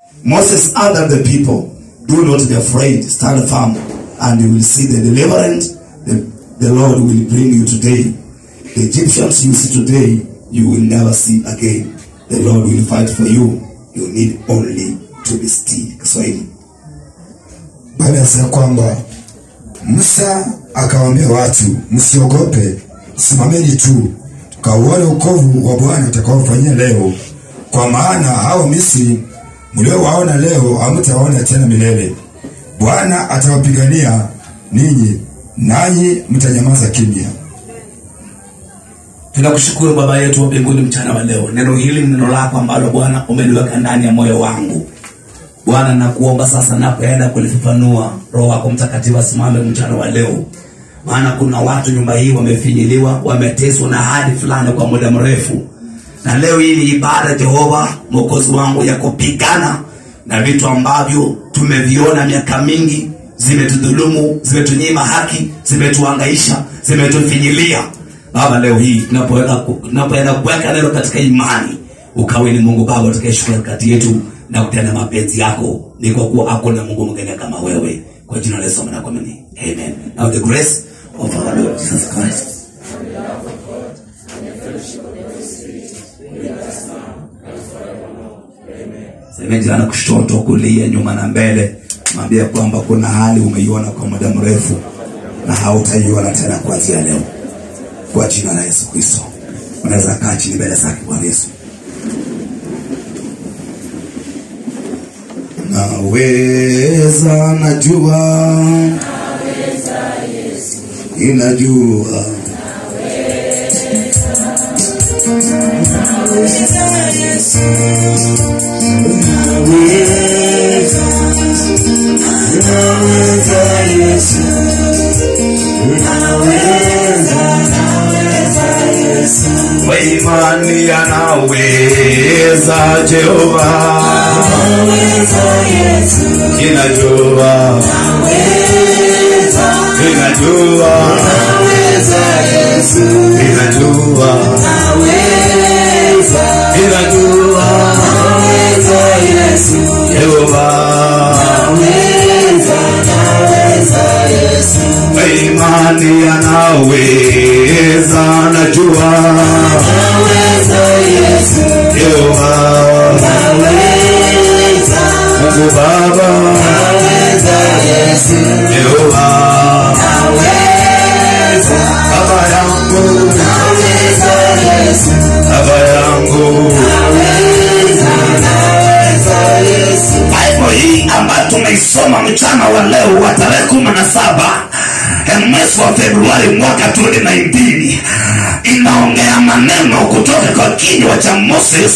Moses answered the people, Do not be afraid, stand firm, and you will see the deliverance the, the Lord will bring you today. The Egyptians you see today, you will never see again. The Lord will fight for you. You need only to be still. Kiswahili. Biblia inasema kwamba Musa akawaambia watu, msiogope, simameni tu, kauone ukovu wa Bwana atakaofanyia leo, kwa maana hao Misri mliowaona leo hamtawaona tena milele. Bwana atawapigania ninyi, nanyi mtanyamaza kimya. tunakushukuru baba yetu wa mbinguni mchana wa leo neno hili ni neno lako ambalo bwana umeliweka ndani ya moyo wangu bwana nakuomba sasa napoenda kulifafanua roho wako mtakatifu asimame mchana wa leo maana kuna watu nyumba hii wamefinyiliwa wameteswa na hadi fulani kwa muda mrefu na leo hii ni ibada jehova mwokozi wangu ya kupigana na vitu ambavyo tumeviona miaka mingi zimetudhulumu zimetunyima haki zimetuangaisha zimetufinyilia baba leo hii tunapoenda tunapoenda kuweka neno katika imani ukawe ni mungu baba utakayeshuka kati yetu na kutenda mapenzi yako ni kwa kuwa hakuna mungu mwingine kama wewe kwa jina la yesu na kuamini amen now the grace of our lord jesus christ semejana kushoto kulia nyuma na mbele mwambia kwamba kuna hali umeiona kwa muda mrefu na hautaiona tena kuanzia leo kwa jina la yesu kristo unaweza kaa chini mbele zake bwana yesu Naweza, najua, inajua kwa imani anaweza Jehova, inajua, inajua, inajua, inajua, Jehova, kwa imani anaweza, najua, Jehova, Mungu Baba, Jehova, Baba yangu, Baba yangu, Bible hii ambayo tumeisoma mchana wa leo wa tarehe kumi na saba eh, mwezi wa Februari mwaka 2019 inaongea maneno kutoka kwa kinywa cha Moses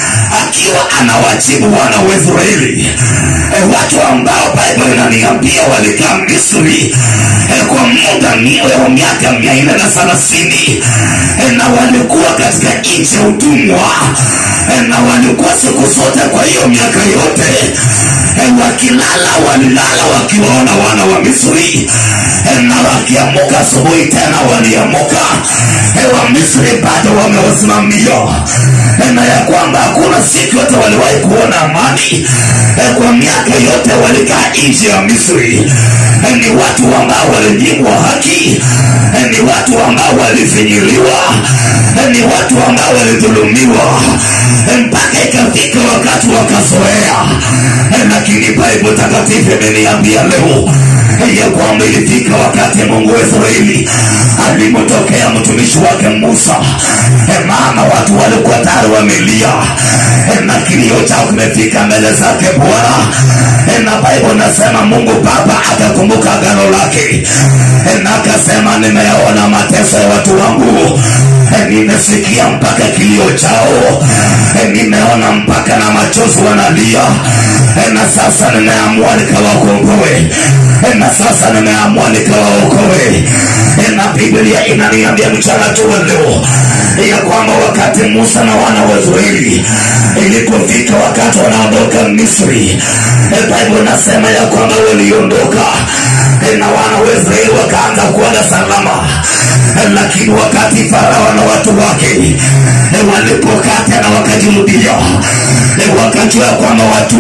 akiwa anawajibu wana wa Israeli eh, watu ambao Bible inaniambia walikaa Misri eh, kwa muda mi- wa miaka mia nne na thelathini eh, na walikuwa katika nchi ya utumwa eh, na walikuwa siku zote kwa hiyo miaka yote eh, wakilala walilala wakiwaona wana wa Misri eh, na wakiamuka asubuhi tena waliamuka eh, wa Misri bado wamewasimamia eh, na ya kwamba hakuna siku yote waliwahi kuona amani eh, kwa miaka yote walikaa nchi ya Misri eh, ni watu ambao walinyimwa haki eh, ni watu ambao walifinyiliwa eh, ni watu ambao walidhulumiwa eh, mpaka ikafika wakati wakazoea eh, lakini Bible takatifu imeniambia leo eh, ya kwamba ilifika wakati Mungu wa Israeli alimotokea mtumishi wake Musa eh, maana watu walikuwa tayari wamelia eh, na kilio chao kimefika mbele zake Bwana eh, na Bible nasema Mungu Baba akakumbuka agano lake eh, na akasema nimeyaona mateso ya watu wangu eh, nimesikia mpaka kilio chao eh, nimeona mpaka na machozi wanalia eh, na sasa nimeamua nikawakomboe eh, na sasa nimeamua nikawaokoe eh, na Biblia inaniambia mchana tu wa leo ya kwamba wakati Musa na wana wa Israeli ilipofika wakati wanaondoka Misri eh, Bible nasema ya kwamba waliondoka eh, na wana wa Israeli wakaanza kuenda salama eh, lakini wakati Farao na watu wake eh, walipokaa tena wakajirudia eh, wakajua kwamba watumwa wao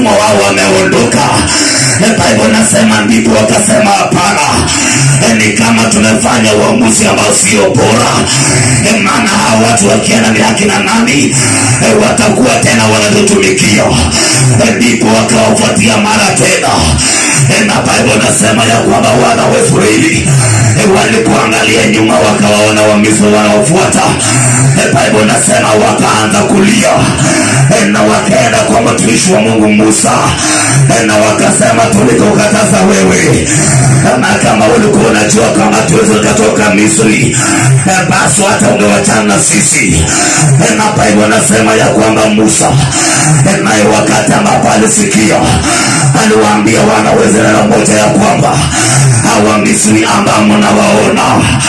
wameondoka Eh, bible nasema ndipo wakasema hapana Eh, ni kama tumefanya uamuzi ambao sio bora Eh, maana hawa watu wakienda ni akina nani Eh, watakuwa tena wanatutumikia Eh, ndipo wakawafuatia mara tena Eh, na bible nasema ya kwamba wana wa Israeli eh, walipoangalia nyuma wakawaona wamisri wanaofuata Eh, bible nasema wakaanza kulia Eh, na wakaenda kwa mtumishi wa mungu musa Eh, na wakasema tulikukataza wewe na kama ulikuwa unajua kama tuweze katoka misri eh, basi hata ungewachana na sisi Eh, na bible nasema ya kwamba musa eh, naye wakati ambapo alisikia aliwaambia wana wa Israeli moja ya kwamba hawa misri ambao mnawaona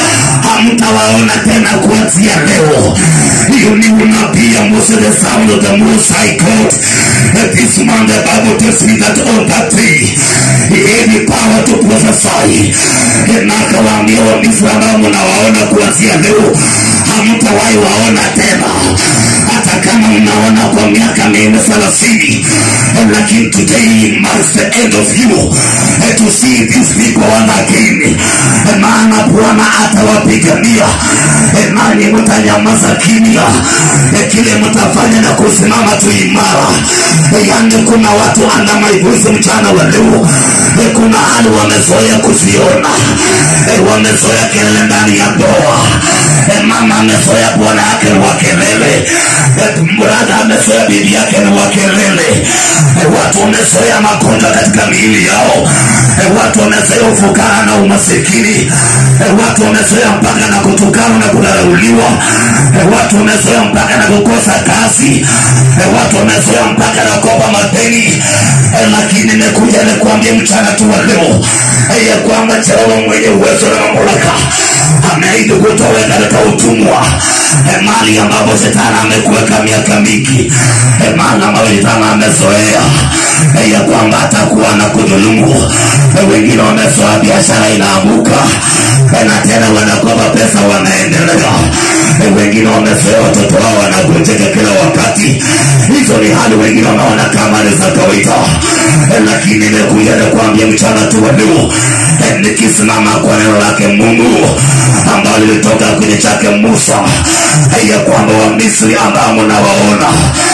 hamtawaona tena kuanzia leo hiyo ni unabii ya Moses the sound of the most high God And this man the Bible tells me that on that day he gave me power to prophesy na akawaambia wamisri ambao mnawaona kuanzia leo hamtawahi waona tena hata kama mnaona kwa miaka minne thelathini lakini today marks the end of you eh, to see these people once again Eh, maana bwana atawapigania Eh, nanyi mtanyamaza kimya Eh, kile mtafanya na kusimama tu imara Eh, yani kuna watu anda maibuzi mchana wa leo Eh, kuna hali wamezoea kuziona Eh, wamezoea kelele ndani ya ndoa Eh, mama amezoea bwana yake ni wa kelele Eh, brada amezoea bibi yake ni wa kelele Eh, watu wamezoea magonjwa katika miili yao Eh, watu wamezoea ufukara na umasikini Eh, watu wamezoea mpaka na kutukana na kudharauliwa Eh, watu wamezoea mpaka na kukosa kazi Eh, watu wamezoea mpaka na kukopa madeni Eh, lakini nimekuja nikuambia mchana tu wa leo eh, ya kwamba Jehova mwenye uwezo na mamlaka ameahidi kutoa katika utumwa Eh, mali ambapo shetani amekuweka miaka mingi Eh, mali ambayo shetani amezoea eh, ya kwamba atakuwa na kudhulumu Eh, wengine wamezoea biashara inaamuka Eh, na tena wanakopa pesa wanaendelea Eh, wengine wamezoea watoto wao wanagonjeka kila wakati hizo ni hali wengine wanaona kama ni za kawaida Eh, lakini nimekuja kuambia mchana tu wa leo eh, nikisimama kwa neno lake mungu ambalo lilitoka kwenye chake musa eh, ya kwamba wamisri ambao mnawaona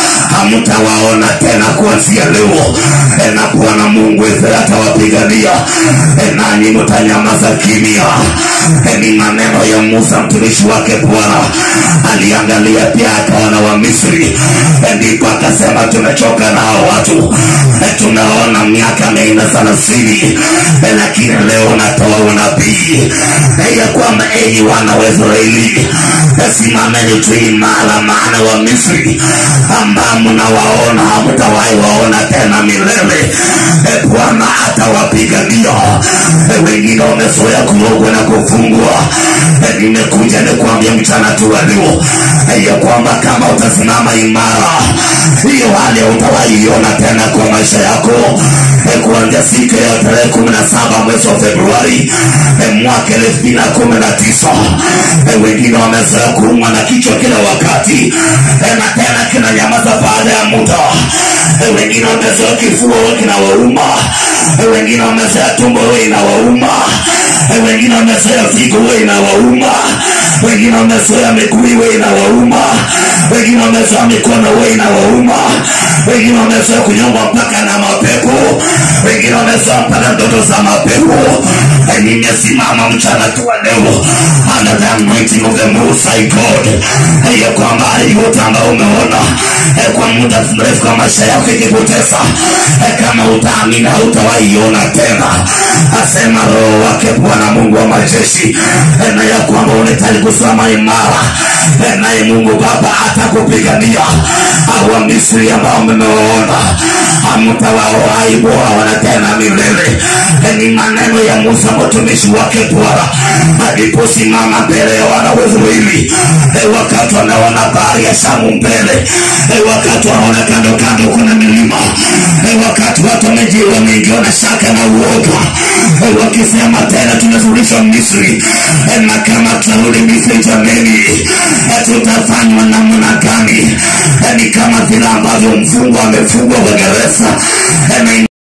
hamtawaona tena kuanzia leo eh, na bwana mungu Israeli atawapigania eh, nanyi mtanyamaza kimya eh, ni maneno ya musa mtumishi wake bwana aliangalia pia akaona wa misri eh, ndipo akasema tumechoka na hao watu eh, tunaona miaka minne thelathini eh, lakini leo natoa unabii eh, ya kwamba enyi wana wa israeli eh, simameni tu imara maana wa misri ambao mnawaona hamtawahi waona tena milele eh, bwana atawapigania eh, wengine wamezoea kurogwa na kufungwa eh, nimekuja nikuambia mchana tu wa leo eh, ya kwamba kama utasimama imara hiyo hali hautawaiona tena kwa maisha yako eh, kuanzia siku ya tarehe kumi na saba mwezi wa februari eh, mwaka elfu mbili na kumi na tisa eh, wengine wamezoea kuumwa na kichwa kila wakati eh, na tena kinanyamaza baada ya muda eh, wengine wamezoea kifua kinawauma eh, wengine wamezoea tumbo huwa inawauma eh, wengine wamezoea figo huwa inawauma wengine wamezoea miguu huwa inawauma wengine wamezoea mikono huwa inawauma wengine wamezoea kunyongwa mpaka na mapepo wengine wamezoea mpaka ndoto za mapepo Eh, nimesimama mchana tu wa leo under the anointing of the most high God Eh, ya kwamba hali yote ambayo umeona eh, kwa muda mrefu kwa maisha yako ikipoteza eh, kama utaamini hautawaiona tena asema roho wake bwana mungu wa majeshi eh, na ya kwamba unahitaji kusimama imara eh, naye mungu baba atakupigania au wa misri ambao mmewaona hamtawaaibu hawana tena milele Eh, ni maneno ya musa mtumishi wake bwana aliposimama mbele ya wana wa israeli Eh, wakati wanaona bahari ya shamu mbele Eh, wakati wanaona kando kando kuna milima Eh, wakati watu wameji- wameingiwa na shaka na uoga Eh, wakisema tena tunarudishwa misri Eh, na kama tunarudi misri jameni eh, tutafanywa namna gani Eh, ni ni kama vile ambavyo mfungwa amefungwa kwa gereza Amen.